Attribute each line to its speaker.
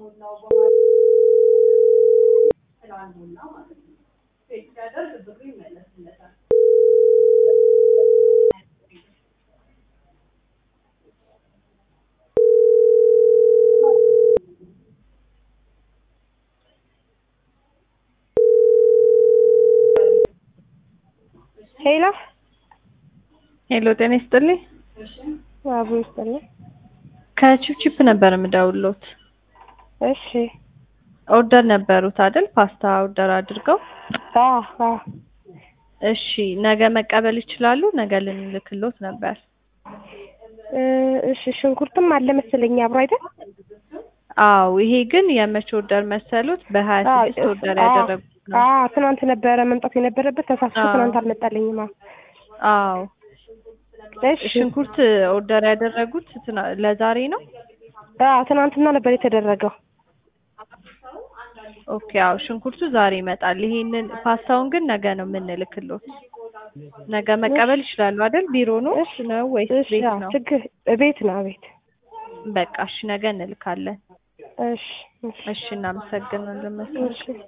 Speaker 1: ሄሎ
Speaker 2: ሄሎ ጤና ይስጥልኝ።
Speaker 1: አቡ ይስጥልኝ።
Speaker 2: ከቺፕቺፕ ነበር የምደውልዎት።
Speaker 1: እሺ
Speaker 2: ኦርደር ነበሩት አይደል? ፓስታ ኦርደር አድርገው።
Speaker 1: አዎ አዎ
Speaker 2: እሺ ነገ መቀበል ይችላሉ? ነገ ልንልክሎት ነበር።
Speaker 1: እ እሺ ሽንኩርትም አለ መሰለኝ አብሮ አይደል?
Speaker 2: አዎ ይሄ ግን የመቼ ኦርደር መሰሉት? በሀያ ስድስት ኦርደር ያደረጉት ነው።
Speaker 1: አዎ ትናንት ነበረ መምጣት የነበረበት ተሳስቶ
Speaker 2: አዎ።
Speaker 1: ትናንት አልመጣልኝም። አዎ
Speaker 2: አዎ
Speaker 1: እሺ
Speaker 2: ሽንኩርት ኦርደር ያደረጉት ትና- ለዛሬ ነው?
Speaker 1: አዎ ትናንትና ነበር የተደረገው።
Speaker 2: ኦኬ አዎ ሽንኩርቱ ዛሬ ይመጣል። ይሄንን ፓስታውን ግን ነገ ነው የምንልክሎት። ነገ መቀበል ይችላሉ አይደል? ቢሮ ነው
Speaker 1: እሺ
Speaker 2: ነው ወይስ
Speaker 1: እሺ
Speaker 2: ቤት
Speaker 1: አዎ
Speaker 2: ነው?
Speaker 1: ችግር ቤት ነው ቤት።
Speaker 2: በቃ እሺ ነገ እንልካለን።
Speaker 1: እሺ እሺ
Speaker 2: እሺ እናመሰግናለን። መልካም
Speaker 1: እሺ